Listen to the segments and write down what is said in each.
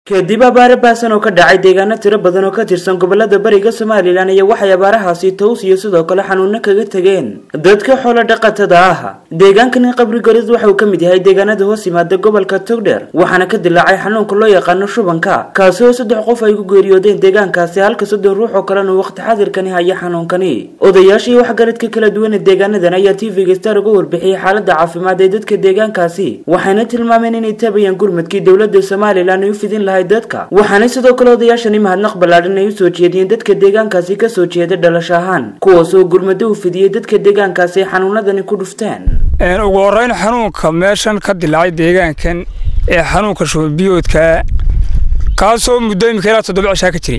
kadib abaare baasan oo ka dhacay deegaano tiro badan oo ka tirsan gobolada bariga somalilan iyo waxay abaarahaasi tows iyo sidoo kale xanuuno kaga tegeen dadka xoolo dhaqatada ah deegaankani qabrigorid waxa uu ka mid yahay deegaanada hoos yimaada gobolka togdheer waxaana ka dilaacay xanuunka loo yaqaano shubanka kaasi oo saddex qof ay ku geeriyoodeen deegaankaasi halka soddon ruux oo kalena waqti xadirkani haya xanuunkani odayaashii waxgaradka kala duwan ee deegaanadan ayaa tv-ga star uga warbixiyey xaalada caafimaad ee dadka deegaankaasi waxayna tilmaameen inay taabayaan gurmadkii dowlada somalilan ay u fidin lahay dadka waxaana sidoo kale odayaashani mahadnaq ballaadhan ay usoo jeediyeen dadka deegaankaasi kasoo jeeda dhalasho ahaan kuwaas oo gurmado u fidiyey dadka deegaankaasi ay xanuunadani ku dhufteen ugu horreyn xanuunka meeshan ka dilaacay deegaankan ee xanuunka shubanbiyoodka kaasoo muddo imika ilaa toddoba cishaa ka jiray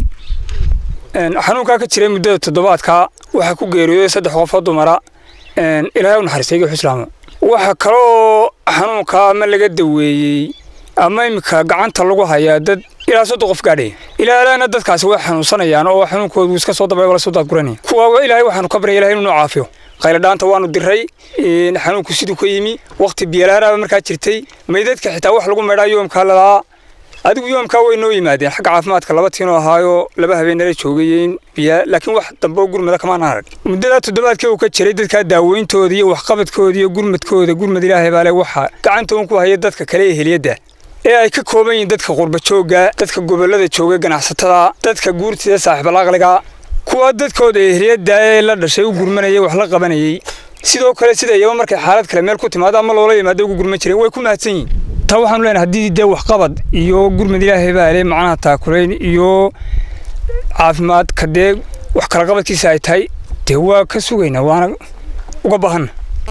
xanuunkaa ka jiray muddada toddobaadka waxaa ku geeriyooday saddex qofoo dumara ilaahay u naxariistay igi xuslaamo waxa kaloo xanuunka ama laga daweeyey ama iminka gacanta lagu hayaa dad ilaa soddon qof gaadhaya ilaahna dadkaasi way xanuunsanayaan oo xanuunkoodu iska soo dabay wala soo daadguranaya kuwa ilaahay waxaanu ka baryay ilahay inuu noo caafiyo qayladhaanta waanu diray xanuunku siduu ka yimi waqti biyalaaraaba markaa jirtay maydadka xitaa wax lagu meedhaa yoomkaa ladaa adigu yoomkaa way noo yimaadeen xagga caafimaadka laba tiinoo ahaayo laba habeenala joogayeen biya laakiin wax dambe oo gurmada kamaan arag muddadaa toddobaadkii uu ka jiray dadkaa daaweyntooda iyo waxqabadkooda iyo gurmadkooda gurmad ilaahay baale waxa gacantoon ku haya dadka kale ee heliyadda ee ay ka kooban yihiin dadka qurba joogga dadka gobollada jooga ganacsatada dadka guurtida saaxiibalaaqliga kuwa dadkooda ehliyadda ee la dhashay u gurmanayay wax la qabanayay sidoo kale sida iyaba markay xaalad kale meel ku timaado ama loola yimaado ugu gurman jireen way ku mahadsan yihiin taa waxaanu leenahay haddii dee waxqabad iyo gurmad ilaahay baale macnaha taakulayn iyo caafimaadka dee wax kala qabadkiisa ay tahay dee waa ka sugaynaa waana uga baahanna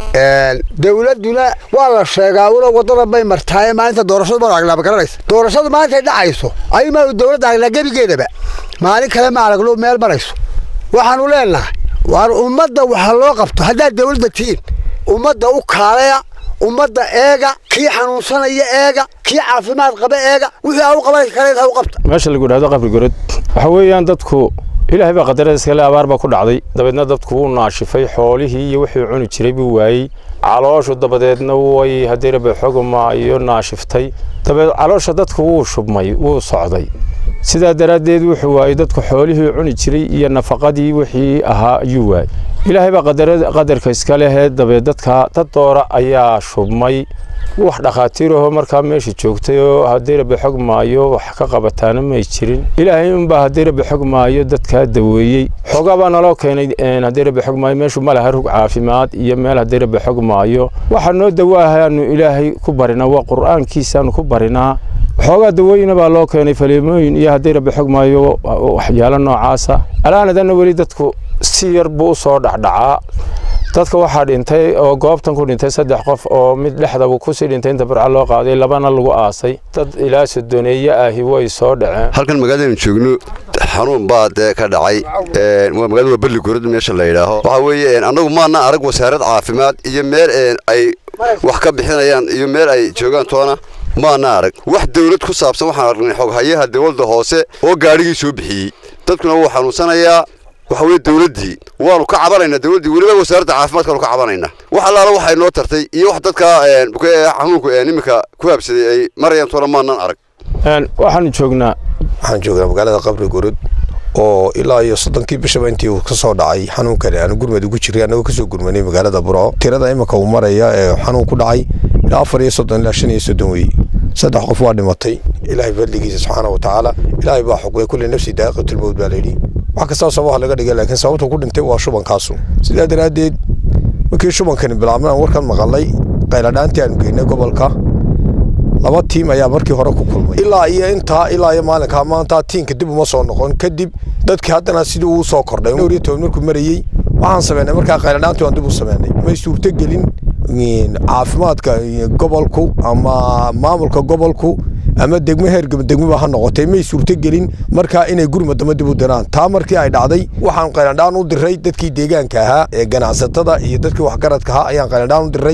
dawladduna waa la sheegaa una waddada bay martaaye maalinta doorashadu ma aragnaa ma garanaysa doorashadu maantay dhacayso aymaanu dawladda aragnaa gebigeedaba maalin kale ma aragno meel marayso waxaanu leenahay waar ummadda waxa loo qabto haddaad dawladda tihiin ummadda u kaaleya ummadda eega kii xanuunsanaya eega kii caafimaad qaba eega wixii aa u qaban karayd ha u qabta meesha lagu idhahdo qabrigorod waxa weeyaan dadku ilaahay baa qadarada iskale abaar baa ku dhacday dabeedna dadku wuu naashifay xoolihii iyo wixii cuni jiray buu waayey calooshu dabadeedna way haddii rabe xoguma iyo naashiftay dabeed caloosha dadku wuu shubmay wuu socday sidaa daraaddeed wuxuu waayey dadku xoolihii cuni jiray iyo nafaqadii wixii ahaa ayuu waayey ilaahay baa qadarka iska lehee dabeed dadka dad doora ayaa shubmay wax dhakhaatiirahoo markaa meesha joogtay oo haddii rabe xog maayo wax ka qabataana may jirin ilaahay unbaa haddii rabe xog maayo dadkaa daweeyey xoogaa baa naloo keenay haddii rabe xog maayo meeshu ma laha rug caafimaad iyo meel haddii rabe xog maayo waxa noo dawaahaanu ilaahay ku barinaa waa qur'aankiisaanu ku barinaa waxoogaa dawooyina baa loo keenay faliimooyin iyo haddii rabe xog maayo waxyaalo noocaasa alaanadanna weli dadku si yar buu u soo dhacdhacaa dadka waxaa dhintay oo goobtan ku dhintay saddex qof oo mid dhexdaba kusii dhintay inta burca loo qaaday labana lagu aasay dad ilaa sodoneeye ahi way soo dhaceen halkan magaaladaynu joogno xanuun baa dee ka dhacay magaalada waa berli gorod meesha la yidhaaho waxaa weeye annagu maana arag wasaarad caafimaad iyo meel ay wax ka bixinayaan iyo meel ay joogaan toona maana arag wax dawlad ku saabsan waxaan aragnay xoghayaha dawladda hoose oo gaadhigii soo bixiyey dadkuna wuu xanuunsanayaa waxa weye dawladdii waanu ka cabanaynaa dawladdii weliba wasaaradda caafimaadkaanu ka cabanaynaa wax allaala waxay noo tartay iyo wax dadka xanuunku iminka ku habsaday ay marayaan toona maanan arag waxaanu joognaa waxaan joognaa magaalada qabri gurud oo ilaa iyo soddonkii bishaba intii uu ka soo dhacay xanuunkani aanu gurmad ugu jiray annagoo kasoo gurmanay magaalada burco tirada iminka uu maraya ee xanuun ku dhacay ilaa afar iyo soddon ilaa shan iyo soddon weeye saddex qof waa dhimatay ilaahay fadligiisa subxaana wa tacaala ilaahay baa xukumay kulli nafsi daaqiqatulmowd baa layidhi wax kastaba sabaha laga dhigay laakiin sababta ku dhintay waa shubankaasu sidaa daraaddeed markii shubankani bilaabmay aan warkan maqalay qayladhaantii aanu geynay gobolka laba tiim ayaa markii hore ku kulmay ilaa iyo intaa ilaa iyo maalinkaa maanta tiinka dib uma soo noqon kadib dadkii haddana sidii uu soo kordhay dhowr iyo toban markuu marayey waxaan sameynay markaa qayladhaantii waan dib u sameynay may suurtogelin caafimaadka gobolku ama maamulka gobolku ama degmo heer degmoba ha noqotay may suurtogelin markaa inay gurmadama dib u diraan taa markii ay dhacday waxaan qaylandhaan u diray dadkii deegaanka ahaa ee ganacsatada iyo dadkii waxgaradka ahaa ayaan qaylandhaan u diray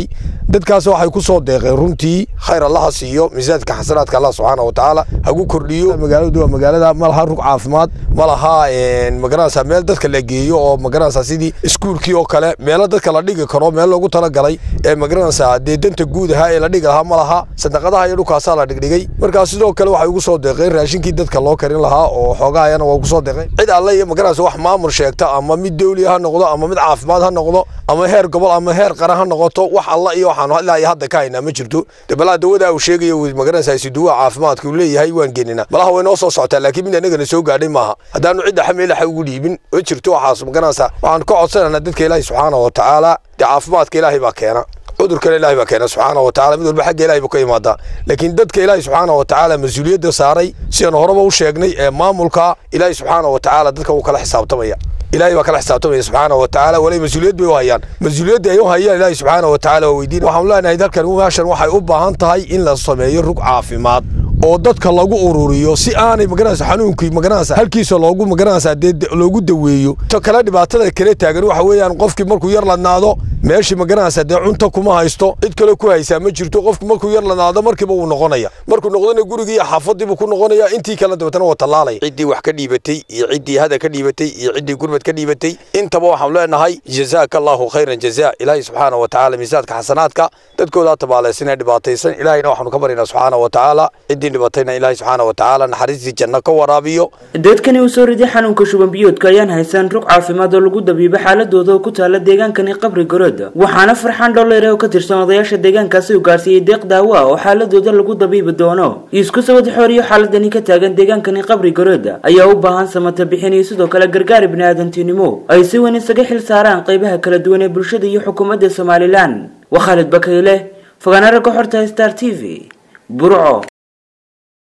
dadkaas waxay ku soo deeqeen runtii khayr allaha siiyo miisaadka xasanaadka allah subxaana wa tacaala hagu kordhiyo magaaladu waa magaalada ma laha rug caafimaad ma laha magaranaysa meel dadka la geeyo oo magaranaysa sidii iskuulkii oo kale meelo dadka la dhigi karo meel loogu talagalay ee magaranaysa dee danta guud ahaa ee la dhigi lahaa ma laha sadaqadaha iyo dhulkaasaa la dhigdhigay markaa sidoo kale waxay ugu soo deeqeen raashinkii dadka loo karin lahaa oo xoogahayana waa ugu soo deeqeen cid alle iyo magaranaysa wax maamul sheegta ama mid dawli ha noqdo ama mid caafimaad ha noqdo ama heer gobol ama heer qaran ha noqoto wax alla iyo waxaanu ilaa iyo hadda ka haynaa ma jirto de balaa dawada uu sheegaya magaranaysa siduwa caafimaadka uu leeyahay waan geenina malaha way noo soo socotaa laakiin mid anagana soo gaadhay maaha haddaanu cidda xameelaxa ugu dhiibin ma jirto waxaas magaranaysa waxaan ka codsananaa dadka ilaahi subxaana wa tacaala dee caafimaadka ilaahay baa keena cudurkana ilaahay baa keena subxaana wa tacala mid walba xagga ilahay buu ka imaadaa laakiin dadka ilaahay subxaana wa tacaala mas-uuliyadda saaray sidaanu horeba u sheegnay ee maamulka ilaahay subxaana wa tacaala dadka uu kala xisaabtamaya ilaahay baa kala xisaabtamaya subxaana wa tacaala walay mas-uuliyad bay u hayaan mas-uuliyadda ay u hayaan ilaahay subxaana wa tacaala waa weydiin waxaanu leenahay dalkan meeshan waxay u baahan tahay in la sameeyo rug caafimaad oo dadka lagu ururiyo si aanay magaranaysa xanuunkii magaranaysa halkiisa loogu magaranaysa dee loogu daweeyo to kale dhibaatada kale taagan waxa weeyaan qofkii markuu yar ladnaado meeshii magaranaysa dee cunto kuma haysto cid kale ku haysaa ma jirto qofki markuu yar ladnaado markiiba wuu noqonaya markuu noqdana gurigii iyo xaafadiibuu ku noqonaya intii kale dabeetana waa tallaalaya ciddii wax ka dhiibatay iyo ciddii hada ka dhiibatay iyo ciddii gurmad ka dhiibatay intaba waxaanu leenahay jazaaka allahu khayran jazaa ilaahay subxaana wa tacaala miisaadka xasanaadka dadkoodaa tabaalaysan ee dhibaataysan ilaahayna waxaanu ka baryaynaa subxaana wa tacaala ciddii dhibatayna ilaahay subxaana wa tacaala naxariistii janno ka waraabiyo dadkani uu soo riday xanuunka shuban biyoodka ayaan haysan rug caafimaad oo lagu dabiibo xaaladooda oo ku taala deegaankani qabri garood waxaana farxaan dholleyre oo ka tirsan odayaasha deegaankaasi uu gaarsiiyey deeq daawo ah oo xaaladooda lagu dabiibi doono isku sawad xooriyo xaaladani ka taagan deegaankani qabri garood ayaa u baahan samata bixin iyo sidoo kale gargaar biniaadantinimo ay si weyn isaga xil saaraan qaybaha kala duwan ee bulshada iyo xukuumadda somalilan waa khaalid bakayle fogaana ragga xorta star t v burco